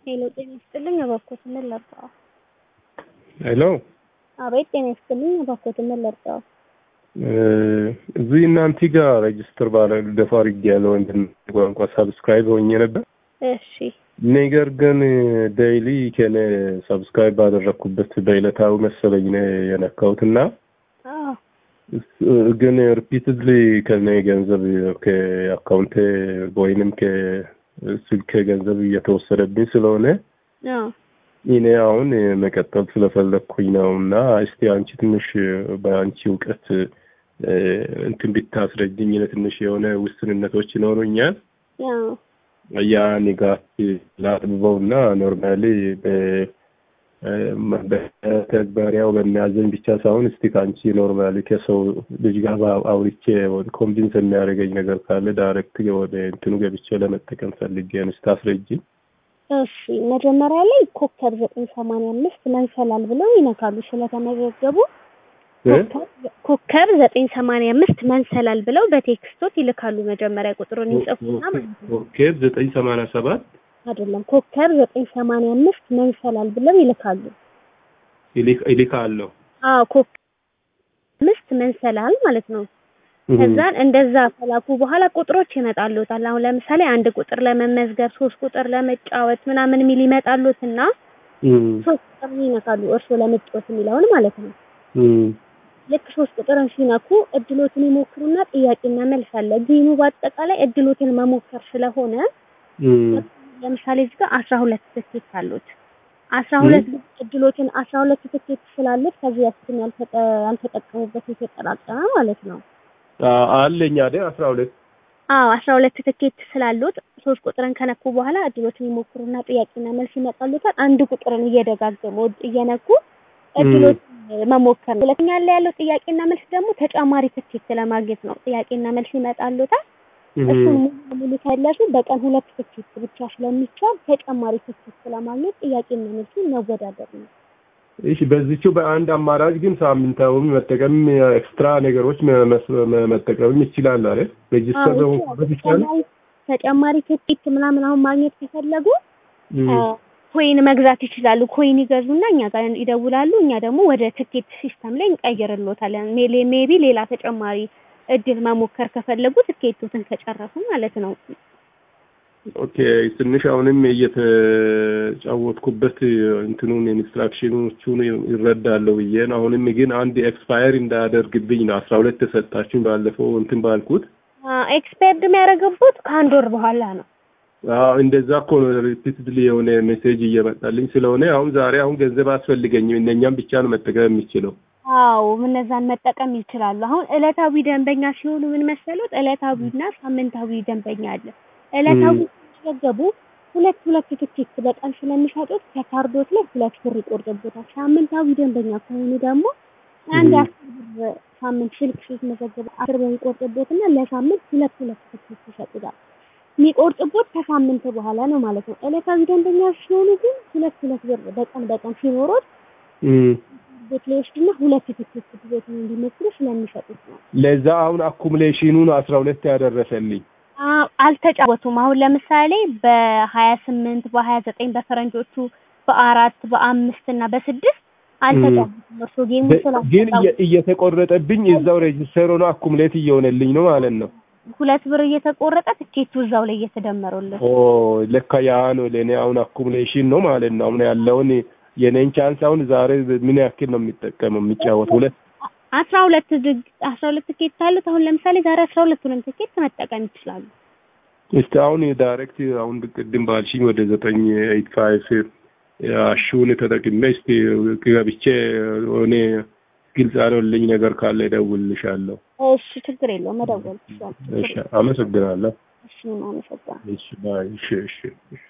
ሄሎ ጤና ይስጥልኝ እባክዎት ምን ልርዳዎ? ሄሎ አቤት ጤና ይስጥልኝ እባክዎት ምን ልርዳዎ? እዚህ እናንተ ጋር ሬጅስተር ባለደፋ አድርጌያለሁ እንትን ቋንቋ ሳብስክራይብ ሆኜ ነበር። እሺ ነገር ግን ዴይሊ ከኔ ሰብስክራይብ ባደረግኩበት በዕለታዊ መሰለኝ ነው የነካሁት እና አዎ ግን ሪፒትድሊ ከኔ ገንዘብ ከአካውንቴ ወይንም ከስልኬ ገንዘብ እየተወሰደብኝ ስለሆነ አዎ እኔ አሁን መቀጠል ስለፈለግኩኝ ነው እና እስቲ አንቺ ትንሽ በአንቺ እውቀት እንትን ብታስረጅኝ ትንሽ የሆነ ውስንነቶች ይኖሩኛል። አዎ ያ ንጋት ላጥብበው እና ኖርማሊ በተግባሪያው በሚያዘኝ ብቻ ሳይሆን እስቲ ከአንቺ ኖርማሊ ከሰው ልጅ ጋር አውርቼ ኮንቪንስ የሚያደርገኝ ነገር ካለ ዳይሬክት ወደ እንትኑ ገብቼ ለመጠቀም ፈልጌ ነው። እስቲ አስረጅኝ። እሺ መጀመሪያ ላይ ኮከብ ዘጠኝ ሰማንያ አምስት መንሰላል ብለው ይነካሉ ስለተመዘገቡ ኮከብ ዘጠኝ ሰማንያ አምስት መንሰላል ብለው በቴክስቶት ይልካሉ። መጀመሪያ ቁጥሩን ይጽፉና ማለት ነው። ኮከብ ዘጠኝ ሰማንያ ሰባት አይደለም ኮከብ ዘጠኝ ሰማንያ አምስት መንሰላል ብለው ይልካሉ። ይልካለሁ። አዎ ኮከብ አምስት መንሰላል ማለት ነው። ከዛን እንደዛ ከላኩ በኋላ ቁጥሮች ይመጣሉታል። አሁን ለምሳሌ አንድ ቁጥር ለመመዝገብ፣ ሶስት ቁጥር ለመጫወት ምናምን የሚል ይመጣሉትና ሶስት ቁጥር ይነካሉ። እርስዎ ለመጫወት የሚለውን ማለት ነው። ልክ ሶስት ቁጥርን ሲነኩ እድሎትን ይሞክሩና ጥያቄና መልስ አለ። ጌሙ በአጠቃላይ እድሎትን መሞከር ስለሆነ ለምሳሌ እዚህ ጋር አስራ ሁለት ትኬት አሉት። አስራ ሁለት እድሎትን አስራ ሁለት ትኬት ስላሉት ከዚህ በፊትም ያልተጠቀሙበት የተጠራቀመ ማለት ነው። አለኝ አይደል? አስራ ሁለት አዎ አስራ ሁለት ትኬት ስላሉት ሶስት ቁጥርን ከነኩ በኋላ እድሎትን ይሞክሩና ጥያቄና መልስ ይመጣሉታል። አንድ ቁጥርን እየደጋገሙ እየነኩ እድሎች መሞከር ነው። ሁለተኛ ላይ ያለው ጥያቄና መልስ ደግሞ ተጨማሪ ትኬት ለማግኘት ነው። ጥያቄና መልስ ይመጣሉታል። እሱን ሙሉ በሙሉ ከለሱ በቀን ሁለት ትኬት ብቻ ስለሚቻል ተጨማሪ ትኬት ለማግኘት ጥያቄና መልሱን መወዳደር ነው። እሺ በዚቹ በአንድ አማራጭ ግን ሳምንታዊ መጠቀም ኤክስትራ ነገሮች መጠቀም ይችላል አይደል? ሬጂስተር በመሆንበት ይችላል። ተጨማሪ ትኬት ምናምን አሁን ማግኘት ከፈለጉ ኮይን መግዛት ይችላሉ። ኮይን ይገዙና እኛ ጋር ይደውላሉ። እኛ ደግሞ ወደ ትኬት ሲስተም ላይ እንቀይርሎታለን። ሜቢ ሌላ ተጨማሪ እድል መሞከር ከፈለጉ ትኬቱትን ከጨረሱ ማለት ነው። ኦኬ ትንሽ አሁንም እየተጫወትኩበት እንትኑን ኢንስትራክሽኖቹን ይረዳለሁ ብዬ ነው። አሁንም ግን አንድ ኤክስፓየር እንዳያደርግብኝ ነው አስራ ሁለት ተሰጣችሁኝ ባለፈው እንትን ባልኩት ኤክስፓየርድ የሚያደርግበት ከአንድ ወር በኋላ ነው። አዎ እንደዛ እኮ ነው። ሪፒትድሊ የሆነ ሜሴጅ እየመጣልኝ ስለሆነ አሁን ዛሬ አሁን ገንዘብ አያስፈልገኝም እነኛም ብቻ ነው መጠቀም የሚችለው። አዎ እነዛን መጠቀም ይችላሉ። አሁን እለታዊ ደንበኛ ሲሆኑ ምን መሰሉት? እለታዊና ሳምንታዊ ደንበኛ አለ። እለታዊ ሲመዘገቡ ሁለት ሁለት ትኬት በቀን ስለሚሸጡት ከካርዶት ላይ ሁለት ብር ይቆርጥቦታል። ሳምንታዊ ደንበኛ ከሆኑ ደግሞ አንድ አስር ብር ሳምንት ስልክ ሲመዘገቡ አስር ብር ይቆርጥቦትና ለሳምንት ሁለት ሁለት ትኬት ይሰጡታል። የሚቆርጥቦት ከሳምንት በኋላ ነው ማለት ነው። እለታዊ ደንበኛ ሲሆኑ ግን ሁለት ሁለት ብር በቀን በቀን ሲኖሩት ቤት ላይ ወስድና ሁለት ትኬት ቤቱን እንዲሞክሩ ስለሚሰጡት ነው። ለዛ አሁን አኩሙሌሽኑን አስራ ሁለት ያደረሰልኝ አልተጫወቱም። አሁን ለምሳሌ በሀያ ስምንት በሀያ ዘጠኝ በፈረንጆቹ በአራት በአምስት እና በስድስት አልተጫወቱም። እርሶ ጌሙ ግን እየተቆረጠብኝ እዛው ሬጅስተር ሆኖ አኩሙሌት እየሆነልኝ ነው ማለት ነው። ሁለት ብር እየተቆረጠ ትኬቱ እዛው ላይ እየተደመሩልን። ኦ ለካ ያ ነው ለእኔ አሁን አኩሙሌሽን ነው ማለት ነው። አሁን ያለውን የኔን ቻንስ አሁን ዛሬ ምን ያክል ነው የሚጠቀመው የሚጫወት? ሁለት አስራ ሁለት አስራ ሁለት ትኬት ካሉት አሁን ለምሳሌ ዛሬ አስራ ሁለቱንም ትኬት መጠቀም ይችላሉ። እስቲ አሁን ዳይሬክት አሁን ቅድም ባልሽኝ ወደ ዘጠኝ ኤይት ፋይቭ አሹን ተጠቅሜ እስቲ ገብቼ እኔ ግልጽ ያልሆነልኝ ነገር ካለ እደውልልሻለሁ። እሺ ችግር የለውም መደወል ይችላል። እሺ አመሰግናለሁ። እሺ አመሰግናለሁ። እሺ ባይ እሺ እሺ